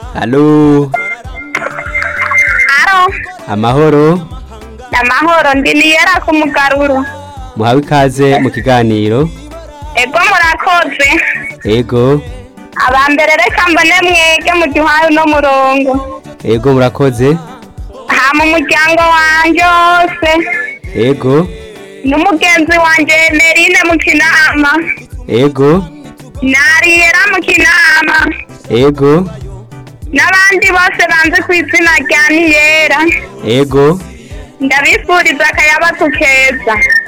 Halo, Aro, amahoro, amahoro ndi niyera ku mugaruro. muhawe ikaze mu kiganiro. Ego murakoze. Ego, Abambere reka mbone mwege mu gihaye uno murongo. ego murakoze. Hama umuryango wanje wose. Ego, N'umugenzi wanje Merine mu kinama. ego, Nariyera mu kinama. ego, N'abandi bose banze ku izina rya Niyera. ego, Ndabifuriza akayabagu keza.